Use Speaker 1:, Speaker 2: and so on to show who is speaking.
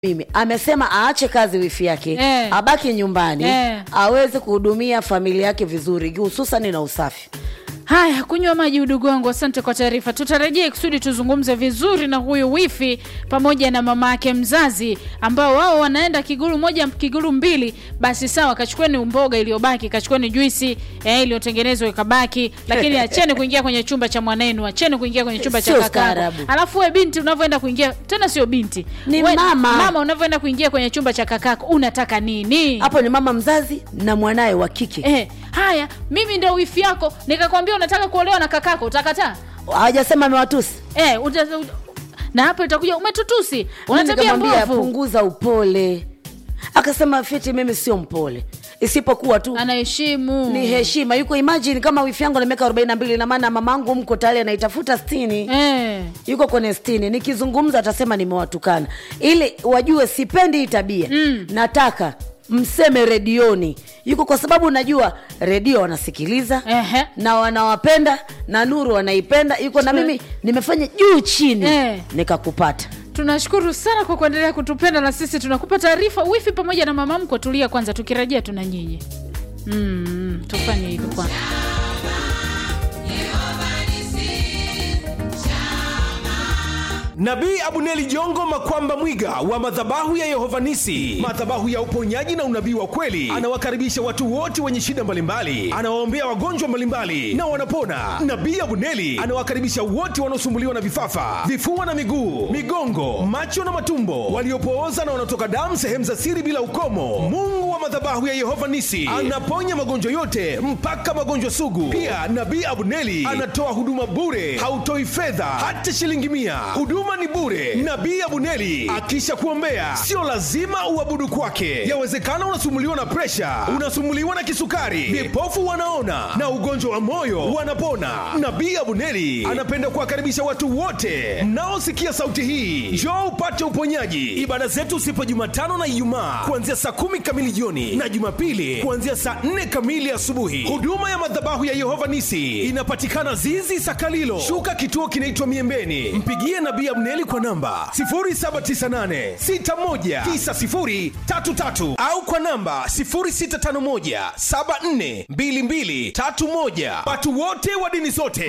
Speaker 1: mimi amesema aache kazi wifi yake
Speaker 2: Eh.
Speaker 1: abaki nyumbani
Speaker 2: Eh.
Speaker 1: aweze kuhudumia familia yake vizuri hususani na usafi
Speaker 2: haya kunywa maji udugu wangu asante kwa taarifa tutarejea kusudi tuzungumze vizuri na huyu wifi pamoja na mama yake mzazi ambao wao wanaenda kiguru moja kiguru mbili basi sawa kachukueni mboga iliyobaki kachukueni juisi eh, iliyotengenezwa ikabaki lakini acheni kuingia kwenye chumba cha mwanenu acheni kuingia kwenye chumba cha
Speaker 1: Sio
Speaker 2: kakako
Speaker 1: staarabu.
Speaker 2: alafu we binti unavyoenda kuingia tena sio binti
Speaker 1: Ni
Speaker 2: we,
Speaker 1: mama.
Speaker 2: mama unavyoenda kuingia kwenye chumba cha kakako unataka nini
Speaker 1: hapo ni mama mzazi na mwanaye wa kike
Speaker 2: eh, haya mimi ndio wifi yako nikakwambia unataka kuolewa na kakako utakataa
Speaker 1: hajasema amewatusi
Speaker 2: eh, uta, uta, na hapo itakuja umetutusi una
Speaker 1: Mimi
Speaker 2: tabia
Speaker 1: nikamwambia
Speaker 2: mbovu
Speaker 1: punguza upole akasema fiti mimi sio mpole isipokuwa tu
Speaker 2: anaheshimu
Speaker 1: ni heshima yuko imagine kama wifi yangu na miaka 42 na maana mamangu mko tayari anaitafuta stini
Speaker 2: eh.
Speaker 1: yuko kwenye stini nikizungumza atasema nimewatukana ili wajue sipendi hii tabia mm. nataka mseme redioni yuko kwa sababu najua redio wanasikiliza
Speaker 2: Ehe.
Speaker 1: na wanawapenda na nuru wanaipenda yuko na mimi nimefanya juu chini
Speaker 2: Eh.
Speaker 1: nikakupata
Speaker 2: tunashukuru sana kwa kuendelea kutupenda na sisi tunakupa taarifa wifi pamoja na mama mko tulia kwanza tukirejea tuna nyinyi mm, tufanye hivyo kwanza
Speaker 3: Nabii Abuneli Jongo Makwamba Mwiga wa madhabahu ya Yehovanisi, madhabahu ya uponyaji na unabii wa kweli, anawakaribisha watu wote wenye shida mbalimbali, anawaombea wagonjwa mbalimbali na wanapona. Nabii Abuneli anawakaribisha wote wanaosumbuliwa na vifafa, vifua na miguu, migongo, macho na matumbo, waliopooza na wanaotoka damu sehemu za siri bila ukomo. Mungu wa madhabahu ya Yehova Nisi anaponya magonjwa yote mpaka magonjwa sugu. Pia Nabii Abuneli anatoa huduma bure, hautoi fedha hata shilingi mia. Huduma ni bure. Nabii Abuneli akisha kuombea, sio lazima uabudu kwake. Yawezekana unasumuliwa na presha, unasumuliwa na kisukari, vipofu wanaona na ugonjwa wa moyo wanapona. Nabii Abuneli anapenda kuwakaribisha watu wote mnaosikia sauti hii, njoo upate uponyaji. Ibada zetu sipo Jumatano na Ijumaa kuanzia saa kumi kamili jioni na Jumapili kuanzia saa nne kamili asubuhi. Huduma ya madhabahu ya Yehova Nisi inapatikana Zizi Sakalilo, shuka kituo kinaitwa Miembeni. Mpigie Nabii Abneli kwa namba 0798619033 au kwa namba 0651742231. Watu wote wa dini zote